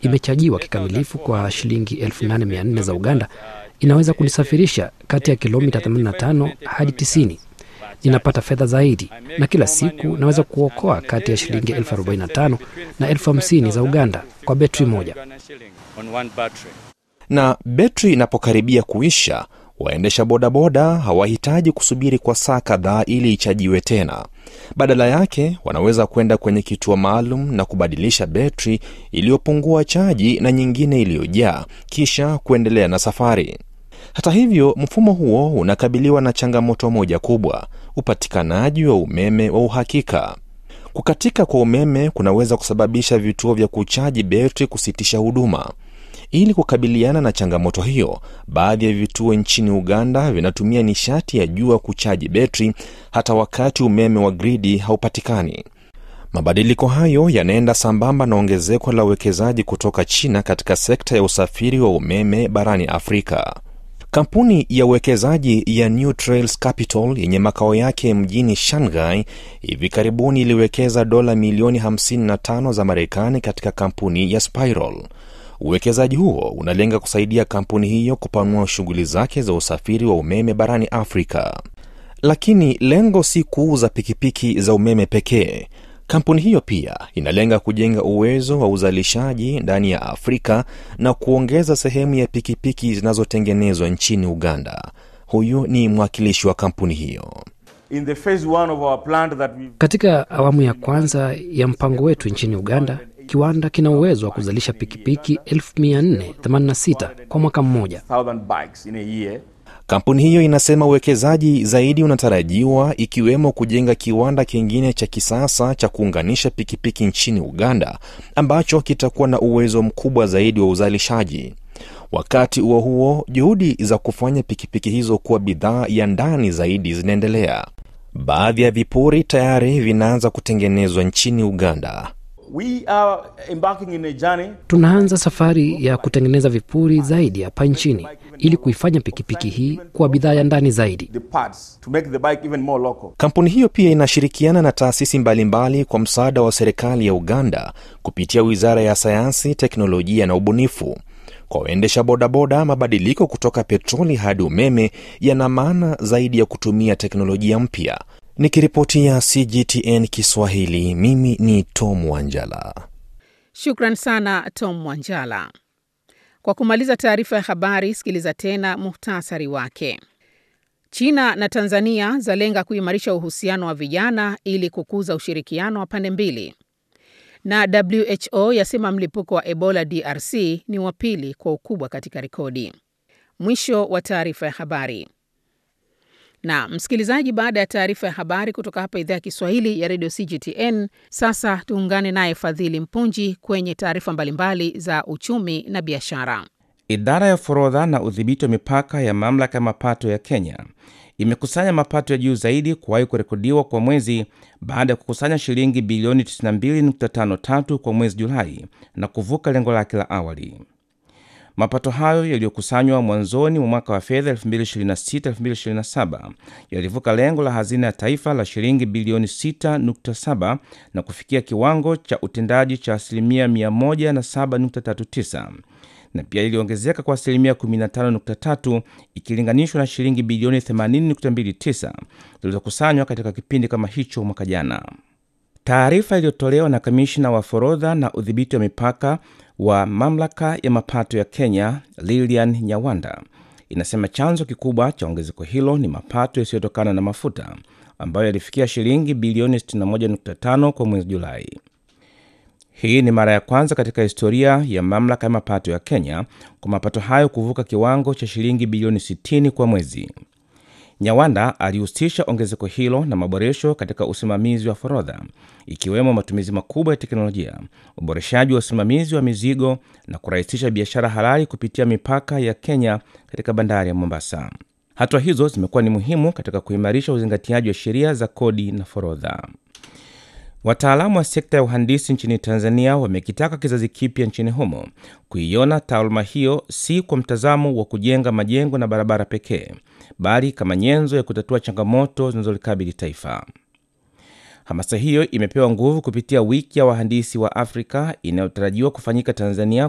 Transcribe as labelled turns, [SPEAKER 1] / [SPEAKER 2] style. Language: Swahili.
[SPEAKER 1] imechajiwa kikamilifu kwa shilingi 8400 za Uganda inaweza kunisafirisha kati ya kilomita 85 hadi 90. Ninapata fedha zaidi, na kila siku naweza kuokoa kati ya shilingi elfu 45 na elfu 50 za Uganda kwa betri moja.
[SPEAKER 2] Na betri inapokaribia kuisha, waendesha bodaboda hawahitaji kusubiri kwa saa kadhaa ili ichajiwe tena. Badala yake, wanaweza kwenda kwenye kituo maalum na kubadilisha betri iliyopungua chaji na nyingine iliyojaa, kisha kuendelea na safari. Hata hivyo, mfumo huo unakabiliwa na changamoto moja kubwa: upatikanaji wa umeme wa uhakika. Kukatika kwa umeme kunaweza kusababisha vituo vya kuchaji betri kusitisha huduma. Ili kukabiliana na changamoto hiyo, baadhi ya vituo nchini Uganda vinatumia nishati ya jua kuchaji betri hata wakati umeme wa gridi haupatikani. Mabadiliko hayo yanaenda sambamba na ongezeko la uwekezaji kutoka China katika sekta ya usafiri wa umeme barani Afrika. Kampuni ya uwekezaji ya New Trails Capital yenye makao yake mjini Shanghai hivi karibuni iliwekeza dola milioni 55 za Marekani katika kampuni ya Spiral. Uwekezaji huo unalenga kusaidia kampuni hiyo kupanua shughuli zake za usafiri wa umeme barani Afrika. Lakini lengo si kuuza pikipiki za umeme pekee. Kampuni hiyo pia inalenga kujenga uwezo wa uzalishaji ndani ya Afrika na kuongeza sehemu ya pikipiki zinazotengenezwa nchini Uganda. Huyu ni mwakilishi wa kampuni hiyo.
[SPEAKER 3] In the phase one of our plant that we
[SPEAKER 1] Katika awamu ya kwanza ya mpango wetu nchini Uganda, kiwanda kina uwezo wa kuzalisha pikipiki 1486 kwa mwaka mmoja.
[SPEAKER 3] 1000 bikes in a year.
[SPEAKER 2] Kampuni hiyo inasema uwekezaji zaidi unatarajiwa ikiwemo kujenga kiwanda kingine cha kisasa cha kuunganisha pikipiki nchini Uganda ambacho kitakuwa na uwezo mkubwa zaidi wa uzalishaji. Wakati huo huo, juhudi za kufanya pikipiki hizo kuwa bidhaa ya ndani zaidi zinaendelea. Baadhi ya vipuri tayari vinaanza kutengenezwa nchini Uganda.
[SPEAKER 3] We are embarking in a journey
[SPEAKER 1] Tunaanza safari ya kutengeneza vipuri zaidi hapa nchini ili kuifanya pikipiki hii kuwa bidhaa ya ndani zaidi.
[SPEAKER 3] the parts to make the bike even more local.
[SPEAKER 2] Kampuni hiyo pia inashirikiana na taasisi mbalimbali kwa msaada wa serikali ya Uganda kupitia Wizara ya Sayansi, Teknolojia na Ubunifu. Kwa waendesha bodaboda, mabadiliko kutoka petroli hadi umeme yana maana zaidi ya kutumia teknolojia mpya. Nikiripotia CGTN Kiswahili, mimi ni Tom Wanjala.
[SPEAKER 4] Shukran sana Tom Mwanjala. Kwa kumaliza taarifa ya habari, sikiliza tena muhtasari wake. China na Tanzania zalenga kuimarisha uhusiano wa vijana ili kukuza ushirikiano wa pande mbili, na WHO yasema mlipuko wa Ebola DRC ni wa pili kwa ukubwa katika rekodi. Mwisho wa taarifa ya habari. Na msikilizaji, baada ya taarifa ya habari kutoka hapa idhaa ya Kiswahili ya redio CGTN, sasa tuungane naye Fadhili Mpunji kwenye taarifa mbalimbali za uchumi na biashara.
[SPEAKER 5] Idara ya forodha na udhibiti wa mipaka ya mamlaka ya mapato ya Kenya imekusanya mapato ya juu zaidi kuwahi kurekodiwa kwa mwezi baada ya kukusanya shilingi bilioni 92.53 kwa mwezi Julai na kuvuka lengo lake la awali. Mapato hayo yaliyokusanywa mwanzoni mwa mwaka wa fedha 2026-2027 yalivuka lengo la hazina ya taifa la shilingi bilioni 6.7 na kufikia kiwango cha utendaji cha asilimia 107.39 na pia iliongezeka kwa asilimia 15.3 ikilinganishwa na shilingi bilioni 80.29 zilizokusanywa katika kipindi kama hicho mwaka jana. Taarifa iliyotolewa na kamishna wa forodha na udhibiti wa mipaka wa mamlaka ya mapato ya Kenya, Lilian Nyawanda, inasema chanzo kikubwa cha ongezeko hilo ni mapato yasiyotokana na mafuta ambayo yalifikia shilingi bilioni 61.5 kwa mwezi Julai. Hii ni mara ya kwanza katika historia ya mamlaka ya mapato ya Kenya kwa mapato hayo kuvuka kiwango cha shilingi bilioni 60 kwa mwezi. Nyawanda alihusisha ongezeko hilo na maboresho katika usimamizi wa forodha, ikiwemo matumizi makubwa ya teknolojia, uboreshaji wa usimamizi wa mizigo na kurahisisha biashara halali kupitia mipaka ya Kenya katika bandari ya Mombasa. Hatua hizo zimekuwa ni muhimu katika kuimarisha uzingatiaji wa sheria za kodi na forodha. Wataalamu wa sekta ya uhandisi nchini Tanzania wamekitaka kizazi kipya nchini humo kuiona taaluma hiyo si kwa mtazamo wa kujenga majengo na barabara pekee, bali kama nyenzo ya kutatua changamoto zinazolikabili taifa. Hamasa hiyo imepewa nguvu kupitia wiki ya wahandisi wa Afrika inayotarajiwa kufanyika Tanzania